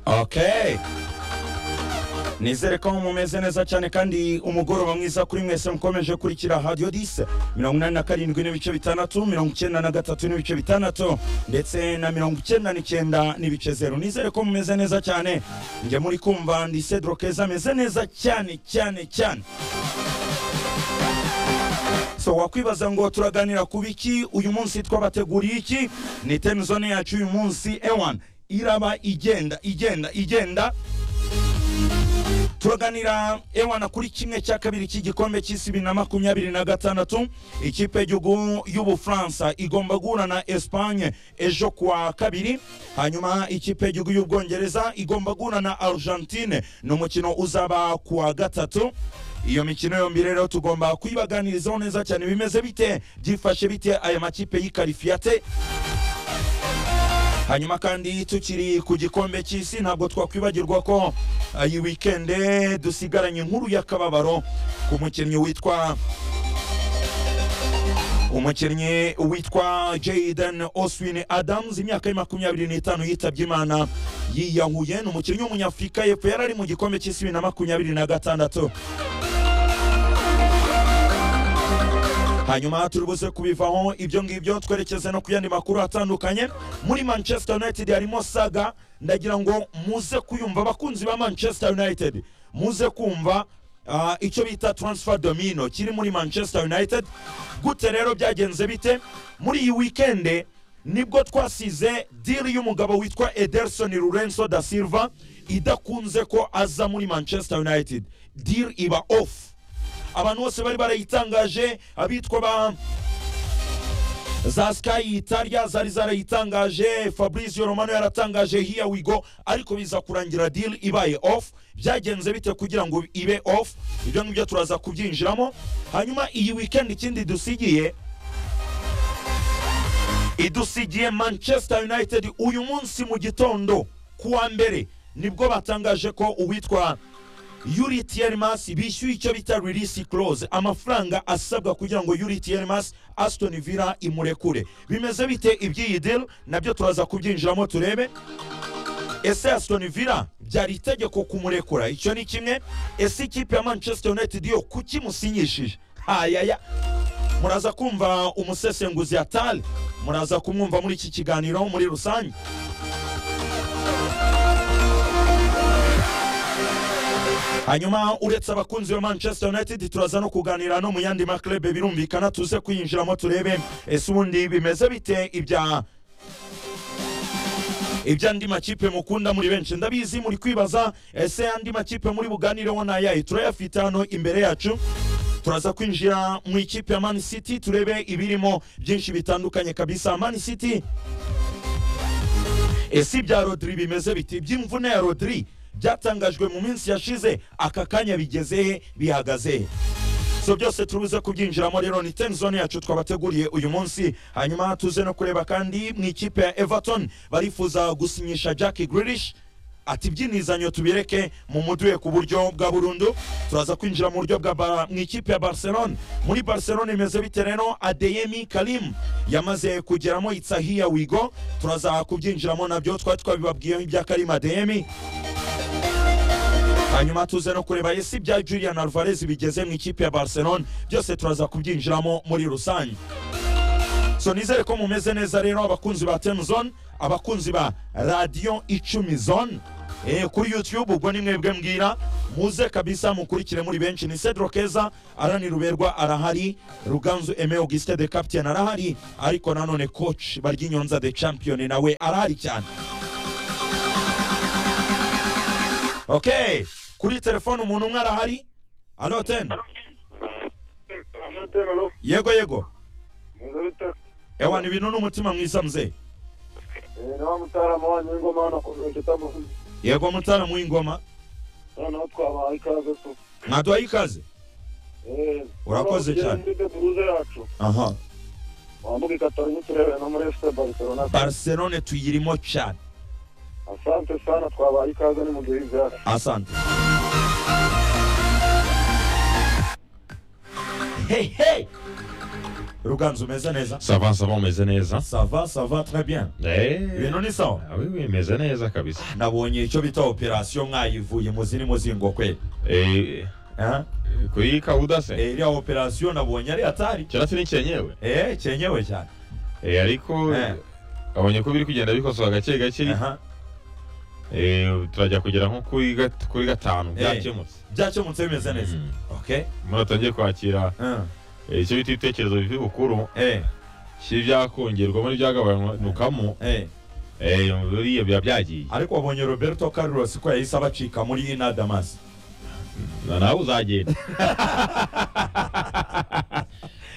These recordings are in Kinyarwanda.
Okay. nizere ko mumeze neza cyane kandi umugoroba mwiza kuri mwese mukomeje kurikira radiyo dise mirongo inani na karindwi n'ibice bitandatu mirongo icyenda na gatatu n'ibice bitandatu ndetse na mirongo icyenda n'icyenda n'ibice zeru nizere ko mumeze neza cyane njye muri kumva ndi cedro keza ameze neza cyane cyane cyane so wakwibaza ngo turaganira ku biki uyu munsi twabateguriye iki ni temizone yacu uyu munsi ewan iraba igenda igenda igenda turaganira ewana kuri kimwe cya kabiri cy'igikombe cy'isi bibiri na makumyabiri na gatandatu ikipe y'igihugu y'ubufaransa igomba guhura na esipanye ejo kuwa kabiri hanyuma ikipe y'igihugu y'ubwongereza igomba guhura na argentine ni umukino uzaba kuwa gatatu iyo mikino yombi rero tugomba kuyibaganirizaho neza cyane bimeze bite byifashe bite aya makipe y'ikarifiyate hanyuma kandi tukiri ku gikombe cy'isi ntabwo twakwibagirwa ko uh, iyi wikende dusigaranye inkuru y'akababaro ku mukinnyi witwa umukinnyi witwa Jaden Oswin Adams imyaka ye makumyabiri n'itanu yitabye Imana yiyahuye ni umukinnyi w'umunyafurika y'epfo yari ari mu gikombe cy'isi bibiri na makumyabiri na gatandatu hanyuma turibuze kubivaho ibyo ngibyo twerekeze no ku yandi makuru atandukanye muri manchester united harimo saga ndagira ngo muze kuyumva abakunzi ba manchester united muze kumva ah, icyo bita transfer domino kiri muri manchester united gute rero byagenze bite muri iyi wikende nibwo twasize diri y'umugabo witwa ederson rurenso da silva idakunze ko aza muri manchester united diri iba off abantu bose bari barayitangaje abitwa ba za sky italia zari zarayitangaje fabrizio romano yaratangaje here we go ariko biza kurangira deal ibaye off byagenze bite kugira ngo ibe off ibyo ngibyo turaza kubyinjiramo hanyuma iyi weekend ikindi dusigiye idusigiye manchester united uyu munsi mu gitondo kuwa mbere nibwo batangaje ko uwitwa Yuri Tiermas bishyuye icyo bita release clause amafaranga asabwa kugira ngo Yuri Tiermas Aston Villa imurekure bimeze bite iby'iyi deal nabyo turaza kubyinjiramo turebe ese Aston Villa byari itegeko kumurekura icyo ni kimwe ese ikipe ya Manchester United yo kuki musinyishije hayaya muraza kumva umusesenguzi Atali muraza kumwumva muri iki kiganiro muri rusange hanyuma uretse abakunzi ba manchester united turaza no kuganira no mu yandi maklebe birumvikana tuze kwinjiramo turebe ese ubundi bimeze bite ibya iby'andi makipe mukunda muri benshi ndabizi muri kwibaza ese andi makipe muri buganireho ni ayahe turayafite hano imbere yacu turaza kwinjira mu ikipe ya man city turebe ibirimo byinshi bitandukanye kabisa man city ese ibya rodri bimeze biti iby'imvune ya rodri byatangajwe mu minsi yashize aka kanya bigeze he bihagaze he so byose turubuze kubyinjiramo rero ni tenzone yacu twabateguriye uyu munsi hanyuma tuze no kureba kandi mu ikipe ya everton barifuza gusinyisha jack grilish ati ibyinizanyo tubireke mu muduhe ku buryo bwa burundu turaza kwinjira mu buryo bwa bara mu ikipe ya barcelone muri barcelone imeze bite rero adeyemi karim yamaze kugeramo itsahiya wigo turaza kubyinjiramo nabyo twari twabibabwiyeho ibya karim adeyemi hanyuma tuze no kureba ese ibya julian alvarez bigeze mu ikipe ya barcelone byose turaza kubyinjiramo muri rusange so nizere ko mumeze neza rero abakunzi ba ten zone abakunzi ba radiyo icumi zone Eh, kuri youtube ubwo ni mwebwe mbwira muze kabisa mukurikire muri benshi ni cedro keza arani ruberwa arahari ruganzu eme auguste de captain arahari ariko nanone coach baryinyonza the champion nawe arahari cyane okay kuri telefone umuntu umwe arahari alo ten Amatelo yego yego ngabita ewa ni bintu n'umutima mwiza mzee no mutara mo ningo mana kuruke tamo yego mutara mu ingoma sana twaba ikaze tu mwaduhaye ikaze eh Urakoze cyane. Ndite buruze yacu aha wambuke kataranye turebe no muri FC Barcelona barcelone tuyirimo cyane asante sana twaba ikaze ni mugihe byacu asante hehe ruganzu umeze neza sava sava umeze neza sava sava très bien Eh, ibintu ni sawa ah, oui, oui, meze neza kabisa nabonye icyo bita operasiyo mwayivuye muzi ni muzingo kweli Eh, Eh? kuyika udase Eh, iriya operasiyo nabonye ari hatari kirasi ni cyenyewe Eh, cyenyewe cyane Eh, ariko Eh. abonye ko biri kugenda bikosoka gake gake Aha. Eh, turajya kugera nko kuri gat- kuri gatanu Eh. byakemutse byakemutse bimeze neza Mm. okay muri atangiye kwakira Eh, eh, icyo bita ibitekerezo bivuye bukuru eh, byibyakongerwamo n'ibyagabanyukamo eh. eh, buriya biba byagiye ariko wabonye roberto carlos ko yahise abacika muri inadamas na nawe uzagenda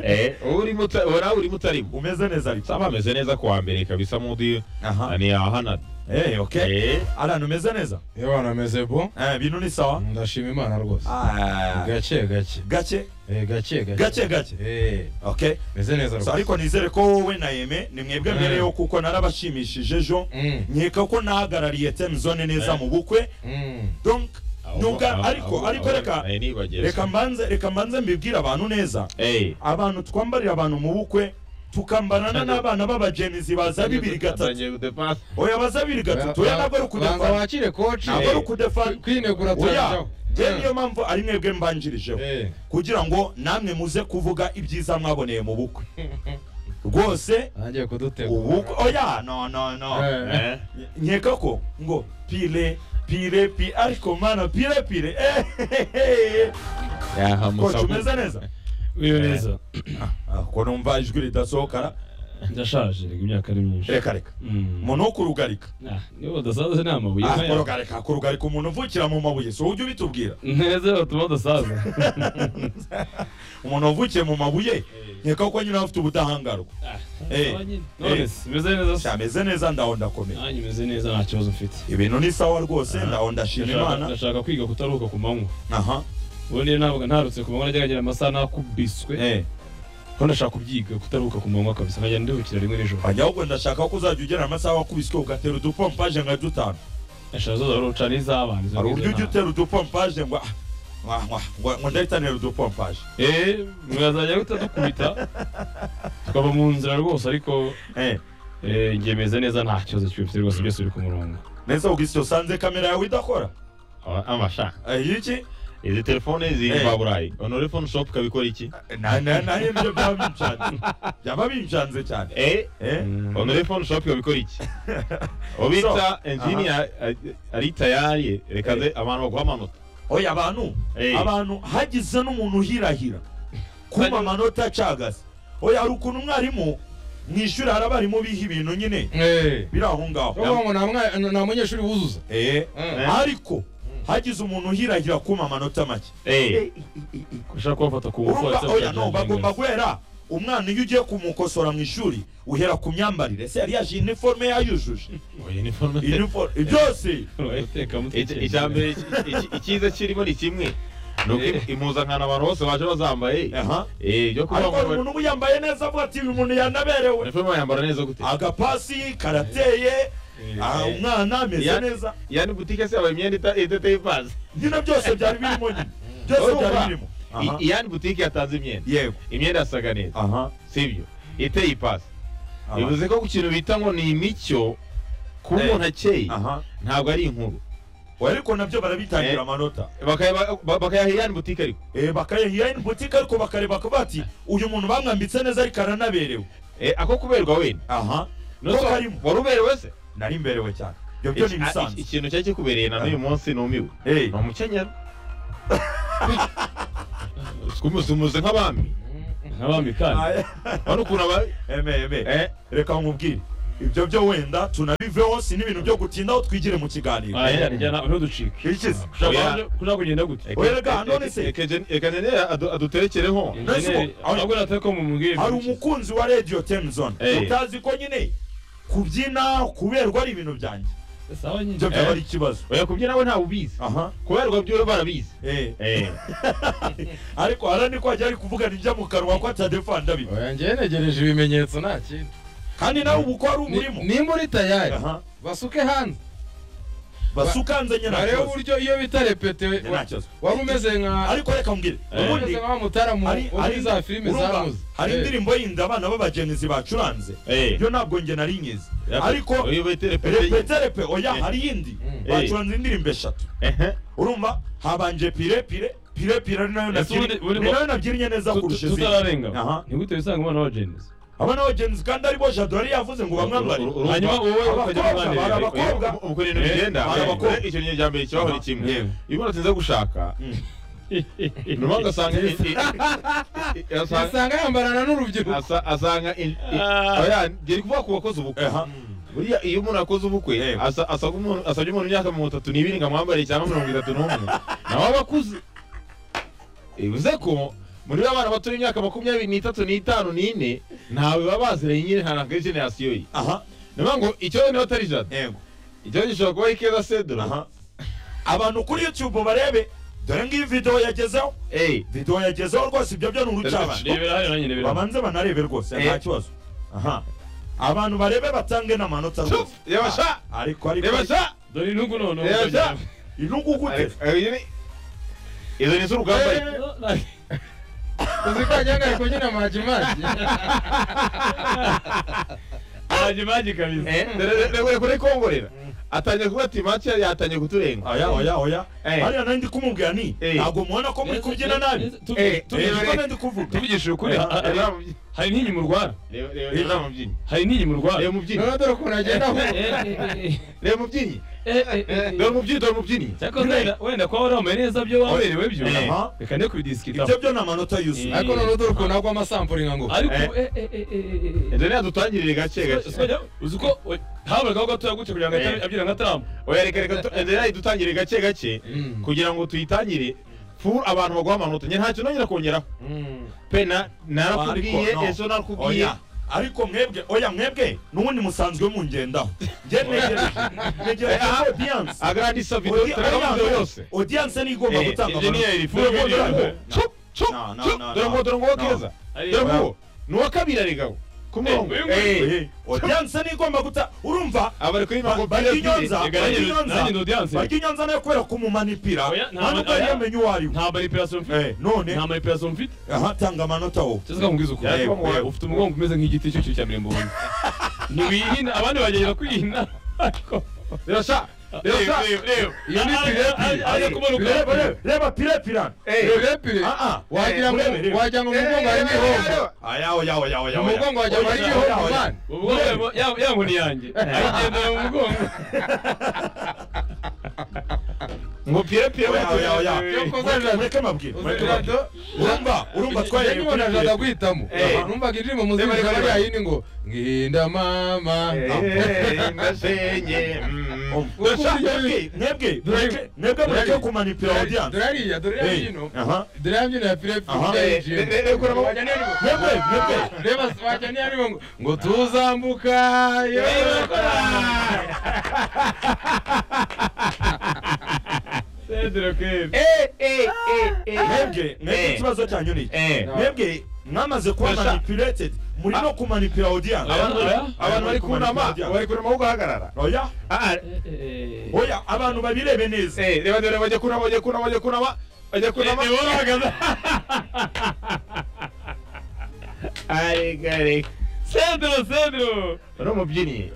eh, uba urimo uta- uba nawe urimo utarimo umeze neza ariko saba ameze neza kuwa mbere kabisa mudi aha ni ahana eh, okay eh, alan umeze neza yewe nameze bo Eh, ibintu ni sawa ndashima imana rwose Ah, gake gake gake Eh, gake gake gake gake Eh, okay meze neza So, rwose ariko nizere ko wowe na yeme ni mwebwe Mm. mbereyeho kuko narabashimishije ejo Mm, nkeka ko nahagarariye temzone neza Eh. mu bukwe mm. donc ahubwo- nubwa ahubwo- ariko ahubwo- ariko reka eh, nibagiwe. reka mbanze reka mbanze mbibwire abantu neza Eh, abantu twambarira abantu mu bukwe tukambarana Ntabwo- n'abana b'abagenizi baza bibiri gatatu atangiye gudepasa. oya baza bibiri gatatu oya ntabwo ari Banza ukudefana wakire koci ntabwo ari ukudefana kwinegura oya turajyaho njyewe niyo mpamvu ari mwebwe mbanjirijeho Eh, kugira ngo namwe muze kuvuga ibyiza mwaboneye mu bukwe rwose agiye kudutegura ubukwe oya no no no Eh, Eh, nkeka ko ngo pile pile pile ariko mana pile pile ehehehe. yaha koci musabu. umeze neza Wiwe Eh. neza Ah, ko numva ijwi ridasohokara ndashaje reka imyaka ari myinshi reka reka Mm. umuntu wo kurugarika Ah, niba udasaza ni amabuye Ah, nkaya. kurugarika kurugarika umuntu uvukira mu mabuye si ujya ubitubwira neza batuma udasaza umuntu wavukiye mu mabuye nkeka ko nyine afite ubudahangarwa Eh. none se meze neza se cyameze neza ndaho ndakomeye nanjye meze neza nta kibazo mfite ibintu ni sawa rwose Ah. ndaho ndashima Ndashaka- imana ndashaka kwiga kutaruhuka ku manywa aha ubu niyo ntabwo ntarutse ku manywa najya ngira amasaha nakubiswe eh ko ndashaka kubyiga kutaruhuka ku manywa kabisa nkajya ndiruhukira rimwe nijoro hajya ahubwo ndashaka ko uzajya ugera amasaha wakubiswe ugatera udupompaje nka dutanu eshanu zose uruca n'iz'abana izo hari ngizo uburyo ujya nta- utera udupompaje ngo ah, mwa- mwa- ngo- ngo ndahitanira udupompaje eh mwazajya guhita dukubita tukava mu nzira rwose ariko Eh, eh, njye meze neza nta kibazo cy'ubufite rwose byose biri ku murongo neza ubwisi usanze kamera yawe idakora Ah, Amasha. Eh, iki Izi telefone ziri Eh. mba burayi. Ono phone shop kabikora iki? Na- na- nayo nibyo byaba binshanze byaba binshanze cyane Eh, Eh, Mm. ono phone shop kabikora iki? Obita engineer ari tayari reka Eh. ze abantu baguha amanota. oya abantu Eh. abantu hagize n'umuntu uhirahira kuma amanota acagase oya hari ukuntu umwarimu mu ishuri hari abarimu biha ibintu nyine eh. biri aho ngaho Uvuga ngo nta mwa- nta munyeshuri wuzuza Eh, Eh, ariko hagize umuntu uhirahira kuma amanota make Eh, ushaka kubafata ku urumva bupolisi oya no bagomba guhera umwana iyo ugiye kumukosora mu ishuri uhera ku myambarire se yari yaje iniforume yayujuje oya uniforme. Uniform- byose Iki- icya mbere iki- iki- icyiza kirimo ni kimwe ni uko impuzankano abantu bose baje bazambaye aha eh, ibyo kuvuga ariko hari ngo umuntu uba yambaye neza avuga ati uyu muntu yanaberewe uniforme bayambara neza gute agapasi karateye aha, umwana ameze Ya- neza yani butike se yambaye imyenda ita- idateye ipanze nyine byose byari birimo nyine byose Urumva? byari birimo Aha. I- yani butike yatanze imyenda yego imyenda yasaga neza aha sibyo iteye ipanze aha, bivuze ko ku kintu bita ngo ni imicyo kuba Eh. umuntu akeye aha ntabwo ari inkuru Oya, ariko nabyo barabitangira Eh. amanota Bakaya- ba- bakayaha yani butike ariko Eh, bakayaha in butike ariko bakareba ko bati uyu muntu bamwambitse neza ariko aranaberewe Eh, ako kuberwa wenda aha Nuko Ko karimo. wari uberewe se nari mberewe cyane ibyo byo ni Iki- a- iki- ibisanzwe ikintu cyari kikubereye na n'uyu munsi numiwe Eh, ni umukenyero umuze nk'abami nk'abami kandi aya- urabona ukuntu aba eme eme eh, reka nkubwire ibyo byo wenda tunabiveho si n'ibintu byo gutindaho twigire mu kiganiro aya njyana ntuducike ikize Oya. kushaka kugenda gute eke- Oya, ga, eke- none se. eke gen- eke genere adu- aduterekereho Injeneri, Aho- ahubwo natwe ko mumubwire hari ibintu bike. umukunzi wa radio temzone Eh. utazi ko nyine kubyina kuberwa ari ibintu byanjye Sawa nyine. ibyo byaba ari ikibazo oya kubyina we ntawe ubizi aha kuberwa byo barabizi eh Eh, ariko hara ni ko ajya ari kuvugana ibyo mu kanwa ko atadefana ndabiba oya njyewe negereje ibimenyetso nta kindi kandi nawe ubu ko hari Ni- umurimo nimba uri tayari aha basuke hanze basukanze barebe ntakibazo uburyo iyo bitarepetewe Njye nta kibazo. wari umeze nka ariko reka mbwire wari ubundi umeze nka mutaramu hari- wo muri hari- za filime urumva, zamuze hari Eh, indirimbo yindi abana b'abagenizi bacuranze Eh. ibyo ntabwo nge nari nyizi Ya- ariko uyu bita repete repete repe oya Eh. hari iyindi Mm. bacuranze indirimbo eshatu ehe urumva habanje pire pire pire pire ari nayo Ese nabyiri- ubundi- ubundi ni ngo- nayo nabyinnye neza kurusha izindi tutararenga Aha. nigute wisanga umwana w'abagenzi abana b'abagenizi kandi aribo jado yari yavuze ngo bamwambare Uru- uru- hanyuma wowe ukajya Abakobwa, mwanirira hari abakobwa. ubwo ubwo ibintu bigenda hari eh, abakobwa. icyo gihe cya mbere kibaho ni kimwe Yewe. iyo unatinze gushaka nyuma ugasanga i- i- i- i- asanga- usanga yambarana n'urubyiruko asa- asanga i- i- Ah. oya, ngeri kuvuga ku bakoze ubukwe Aha. buriya iyo umuntu akoze ubukwe Yego. asa- asabwa umuntu- asabye umuntu imyaka mirongo itatu n'ibiri ngo amwambare cyangwa mirongo itatu n'umwe nawe aba akuze bivuze ko muri ba bana bato b'imyaka makumyabiri n'itatu n'itanu n'ine ntawe baba baziranye nyine nta na generasiyo ye aha ni ukuvuga ngo ikibazo niba atari jado yego ikibazo gishobora kuba ari keza sedoro aha abantu kuri youtube barebe dore ngiyi video yagezeho eyi video yagezeho rwose ibyo byo ni urucabana rebera hano nanjye rebera hano. babanze banarebe rwose Eh. nta kibazo aha abantu barebe batange n'amanota rwose Shuf, reba sha! Ah, ariko ariko reba sha dore intugu noneho Reba sha! intungu gute Ariko- ariko nyine- izo ni iz'urugamba Eh. uzi ko agihagarika nyine amajimaji maji maji kabisa Eh, dore- dore- dore- dore kuri kongorera atangiye kuba ati make yatangiye kuturenga oya oya oya Eh. hariya nari ndi kumubwira ni Eh. ntabwo mubona ko muri kubyina nabi Eh, Eh, reba- niko reba- nari ndi kuvuga tubigishije ukuri Eh, ha- ha- reba mubyinnyi. hari n'inyi murwara Reba- reba- reba mubyinnyi. hari n'inyi murwara Reba mubyinnyi. noneho dore ukuntu agenda ahuha Reba mubyinnyi. Dore mubyinnyi, dore mubyinnyi. cyako wenda wenda kuba wari wambaye neza byo waberewe byo Eh. reka ne kubidisikitaho ibyo byo ni amanota yuzuye Eh. ariko noneho dore ukuntu agwa amasampuri nka ngo ariko Eh. eh, eh, eh, eh, eh, eh. Dore reka dutangirire gake gake. Sikajya- uzi uko we- habagaho gatoya gutya kugira ngo Eh. abyina nka taramu Oya, reka- reka tu- dore reka dutangirire gake gake Mm. kugira ngo tuyitangire full abantu baguha amanota Njye ntacyo nongera kongeraho Mm. pe na- narakubwiye Ariko, no. ejo narakubwiye oya ariko mwebwe oya mwebwe n'ubundi musanzwe mungendaho njye negereje negereje audience agrandisa video turamuze yose audience audience niyo igomba Eh, gutanga engineer, full amanota. video. Dore ngo- Chup, chup, No, no, chup. no, Dore no. ngo- dore ngo No. keza. Ari- Dore ngo- Oya. ni uwa kabiri arega ku murongo Eh, Eh, Eh, audience niyo igomba guta urumva abari kuri Ba- mago barya inyonza Reka barya nanjye- nanjye ndi inyonza audience. barya inyonza nayo kubera kumumanipira Oya, nta- ntabwo yari oya. yamenye uwo ari we nta maripirasiyo mfite Eh, none nta maripirasiyo mfite aha tanga amanota wowe cyose ukamubwiza uko Yego, Eh, yego. ufite umugongo umeze nk'igiti cy'icyo cya mirembondo ntiwihina abandi bagenda kwihina ariko rirasha rirasha iyo ni pirepire aza kubona uko Reba, reba, reba pire pirana pirepire Ah, ah. wagira ngo Urebe, urebe. wagira ngo mu mugongo harimo ihombo aya oya oya oya mu oya mugongo wagira ngo harimo Oya, oya, ihombo oya. mani ubwo yangu ni yanjye ayigendera mu mugongo ngo pire pire Oya, oya, oya. iyo koza Mureke- jado mureke mbabwire mureke koza mbabwire jado urumva urumva njye twahereye kuri nkibona jado pire aguhitamo Eh. numvaga indirimbo muzirika Reba, reba, bariya yindi ngo nginda mama ndasenye Ukumva iryo Mwebwe- jwi. mwebwe Dore- mureke- mwebwe mureke dore- kumanipira audience dore hariya dore ya Eh, mbyino aha. dore ya mbyino ya pirepire Aha. ya Eh, EGM. eh, eh, eh, kuramo. Wajya niyo ngo- mwebwe mwebwe reba wajya niyo ngo- ngo ngo tuzambuka yewe sedere kwebe mwebwe mwebwe Eh. ikibazo cyanyu ni iki mwebwe mwamaze kuba Basha. manipulated muri no kumanipira audience Abantu- abantu bari kunama bari kunama aho guhagarara oya oya abantu babirebe neza reba dore bajya kunama bajya kunama bajya kunama bajya kunama nibo bahagaze arega reka sedere sedere uri umubyinnyi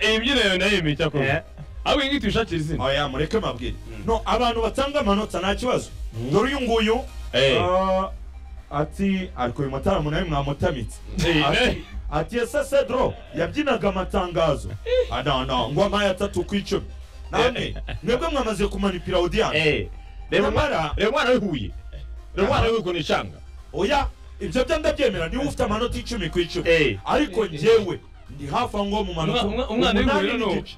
iyi mbyino yawe nayo yemeye cyakoze ahubwo iyi ngiti uyishakira izina oya mureke mabwire no abantu batanga amanota nta kibazo dore uyu nguyu ah, ati ariko uyu mutaramu nawe mwamutamitse Eh, Ati- ati ese sedro yabyinaga amatangazo adana ngo amaye atatu ku icumi namwe mwebwe mwamaze kumanipira audience reba Nyamara- umwana w'ihuye reba umwana w'ihuye ukuntu ishanga oya ibyo byo ndabyemera niba ufite amanota icumi ku icumi Eh. ariko njyewe ndi hafi aho ngo mu manota Umwa- umwa- umwana w'inguriro umunani ni uwo. n'igice